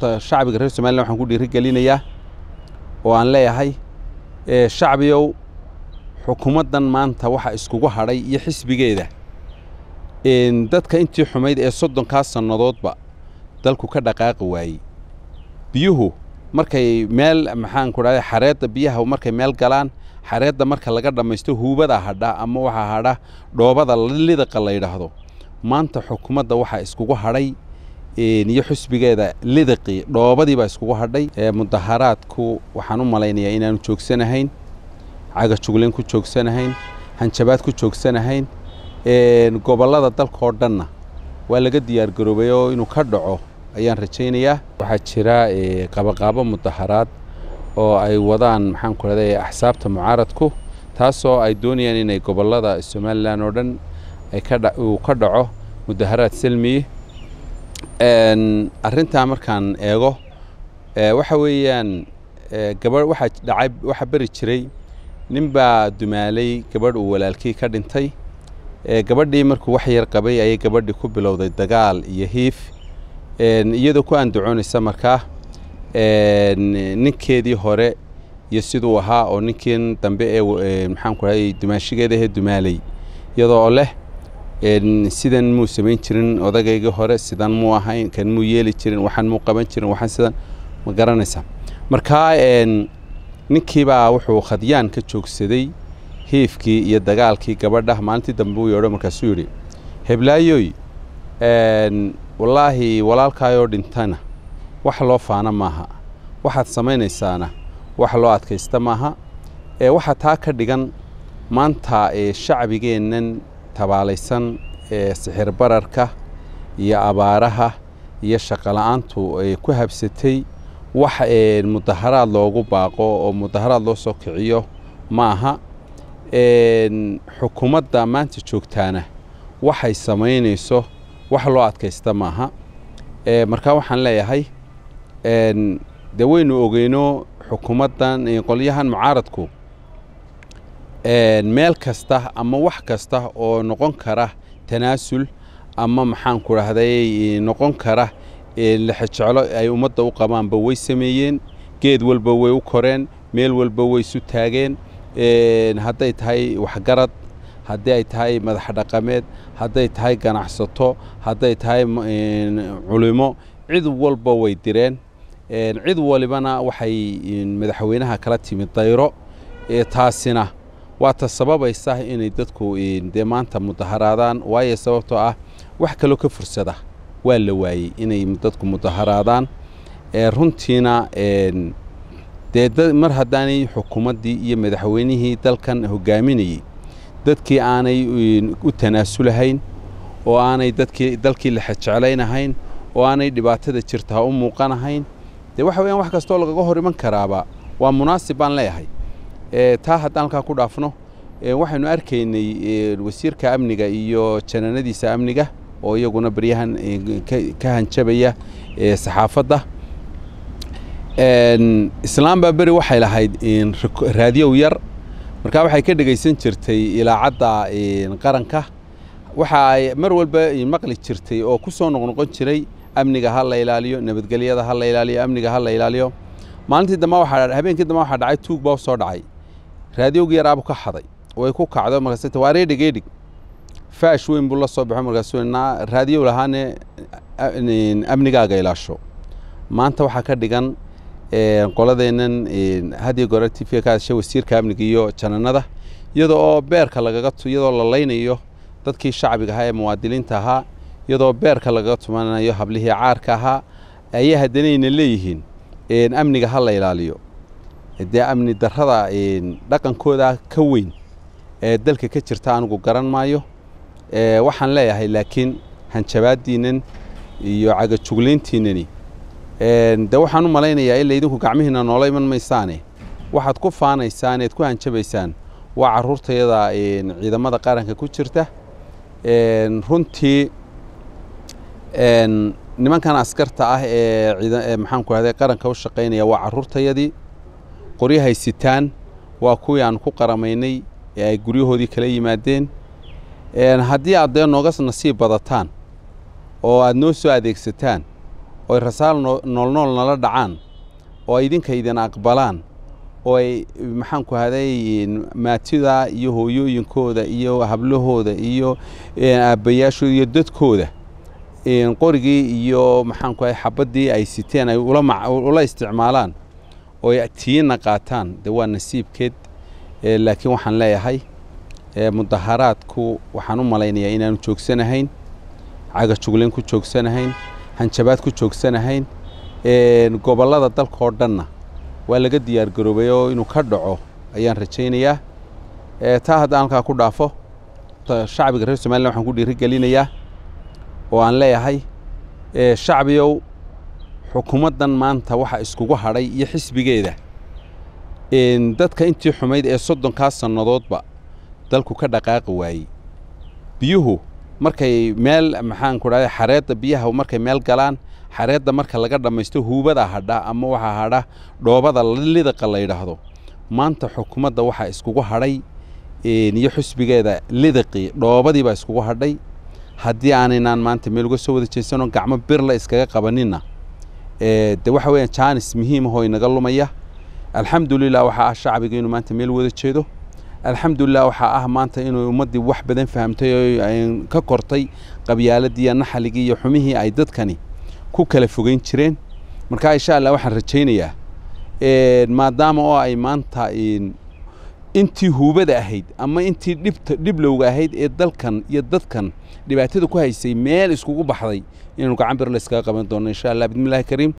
horta shacbiga reer somalilan waxaan ku dhiirigelinayaa oo aan leeyahay shacbiyow xukuumaddan maanta waxa iskugu hadhay iyo xisbigeeda dadka intii xumayd ee soddonkaas sannadoodba dalku ka dhaqaaqi waayey biyuhu markay meel maxaan ku dhahday xareedda biyaha markay meel galaan xareedda marka laga dhammaysto huubada hadha ama waxaa hadha dhoobada lidaqa la yidhaahdo maanta xukuumadda waxaa iskugu hadhay iyo xusbigeeda lidaqii dhoobadii baa iskugu hadhay mudaharaadku waxaan u malaynayaa inaanu joogsanahayn cagajuglayn ku joogsanahayn hanjabaad ku joogsanahayn gobollada dalkaoo dhanna waa laga diyaargaroobay oo inuu ka dhaco ayaan rajaynayaa waxaa jira qabaqaabo mudaharaad oo ay wadaan maxaan ku rahday axsaabta mucaaradku taasoo ay doonayaan inay gobollada somalilan oo dhan uu ka dhaco mudaharaad salmiye arrintaa markaan eego waxa weeyaan gabadh waxaa dhacay waxaa beri jiray nin baa dumaalay gabadh uu walaalkii ka dhintay gabadhii markuu wax yar qabay ayay gabadhii ku bilowday dagaal iyo hiif iyadoo ku andacoonaysa markaa ninkeedii hore iyo siduu ahaa oo ninkii dambe ee maxaan ku rahay dumaashigeeda ahee dumaalay iyadoo leh sidan muu samayn jirin odagaygii hore sidan muu ahayn kan muu yeeli jirin waxaan muu qaban jirin waxaan sidan ma garanaysaa markaa ninkiibaa wuxuu khadyaan ka joogsaday hiifkii iyo dagaalkii gabadha maalintii dambe uu yeedho markaasuu yidhi heblaayoy wallaahi walaalkaayoo dhintana wax loo faana maaha waxaad samaynaysaana wax loo adkaysta maaha waxaa taa ka dhigan maanta shacbigeennan tabaalaysan ee sixir bararka iyo abaaraha iyo shaqola'aantu ay ku habsatay wax mudaharaad loogu baaqo oo mudaharaad loo soo kiciyo ma aha xukuumadda maanta joogtaana waxay samaynayso wax loo adkaysta maaha markaa waxaan leeyahay dee waynu ogeyno xukuumaddan qolyahan mucaaradku meel kasta ama wax kasta oo noqon kara tanaasul ama maxaan ku dhahday noqon kara lexejeclo ay ummadda u qabaanba way sameeyeen geed walba way u koreen meel walba way isu taageen hadday tahay waxgarad haddii ay tahay madax dhaqameed hadday tahay ganacsato hadday tahay culimo cid walba way direen cid walibana waxay madaxweynaha kala timid dayro taasina waa ta sababaysa inay dadku dee maanta mudaharaadaan waayo sababtoo ah wax kaloo ka fursada waa la waayey inay dadku mudaharaadaan runtiina dee mar haddaanay xukuumaddii iyo madaxweynihii dalkan hogaaminayey dadkii aanay u tanaasulahayn oo aanay dadkii dalkii la xejeclaynahayn oo aanay dhibaatada jirtaa u muuqanahayn dee waxa weyaan wax kastoo lagaga hor iman karaaba waa munaasib baan leeyahay taa haddaan halkaa ku dhaafno waxaynu arkaynay wasiirka amniga iyo janaanadiisa amniga oo iyaguna baryahan ka hanjabaya saxaafadda islaam baa beri waxay lahayd raadiyow yar markaa waxay ka dhegaysan jirtay ilaacadda qaranka waxa ay mar walba maqli jirtay oo ku soo noqnoqon jiray amniga ha la ilaaliyo nabadgelyada ha la ilaaliyo amniga ha la ilaaliyo maalintii dambe waxaa habeenkii dambe waxaa dhacay tuug baa soo dhacay raadiyowgii yaraabu ka xaday way ku kacdo markaas waa reedhig eedhig faash weyn buu la soo baxo markaasuu naa raadiyow lahaane amnigaaga ilaasho maanta waxaa ka dhigan qoladeennan hadiyo gore t v ka hadashay wasiirka amniga iyo jananada iyadoo oo beerka lagaga iyadoo la laynayo dadkii shacbiga ahaa ee muwaadiniinta ahaa iyadoo beerka lagaga tumanayo hablihii caarka ahaa ayay haddanayna leeyihiin amniga ha la ilaaliyo dee amni darrada dhaqankooda ka weyn ee dalka ka jirta anigu garan maayo waxaan leeyahay laakiin hanjabaaddiinnan iyo cagajuglayntiinnani de waxaan u malaynayaa ila idinku gacmihiina noola iman maysaane waxaad ku faanaysaan eed ku hanjabaysaan waa carruurtayada ciidamada qaranka ku jirta runtii nimankan askarta ah ee maxaan ku rahday qaranka u shaqaynaya waa carruurtayadii qoryahay sitaan waa kuwii aan ku qaramaynay ee ay guryahoodii kala yimaadeen haddii aad dee nooga nasiib badataan oo aad noo soo adeegsataan oo ay rasaal noolnool nala dhacaan oo ay idinka idin aqbalaan oo ay maxaanku haday maatida iyo hooyooyinkooda iyo hablahooda iyo aabbayaashooda iyo dadkooda qorigii iyo maxaanku haday xabaddii ay siteen ay ula isticmaalaan oo ay tiina qaataan dee waa nasiibkeed laakiin waxaan leeyahay mudaharaadku waxaan u malaynayaa inaanu joogsanahayn cagajuglayn ku joogsanahayn hanjabaad ku joogsanahayn gobollada dalka oo dhanna waa laga diyaar garoobay oo inuu ka dhaco ayaan rajaynayaa taa haddaan halkaa ku dhaafo shacbiga reer somalilan waxaan ku dhiirigelinayaa oo aan leeyahay shacbiyow xukuumaddan maanta waxa iskugu hadhay iyo xisbigeeda dadka intii xumayd ee soddonkaa sannadoodba dalku ka dhaqaaqi waayey biyuhu markay meel maxaanku dhahday xareedda biyaha markay meel galaan xareedda marka laga dhammaysto huubada hadha ama waxaa hadha dhoobada lidaqa la yidhaahdo maanta xukuumadda waxaa iskugu hadhay iyo xusbigeeda lidaqii dhoobadiibaa iskugu hadhay haddii aanaynaan maanta meel uga soo wada jeesanoo gacmo birla iskaga qabaninna de waxa weeyaan jaanis muhiim ahoo inaga lumaya alxamdulilah waxaa ah shacbiga inuu maanta meel wada jeedo alxamdulilah waxaa ah maanta inuu ummaddii wax badan fahamtay oo ka kortay qabyaaladii naxaligii iyo xumihii ay dadkani ku kala fogeyn jireen marka insha allah waxaan rajaynayaa maadaama oo ay maanta intii huubada ahayd ama intii dhibta dhiblowga ahayd ee dalkan iyo dadkan dhibaatada ku haysay meel iskugu baxday inaynu gacan bir la iskaga qaban doono insha allah bismillahi kariim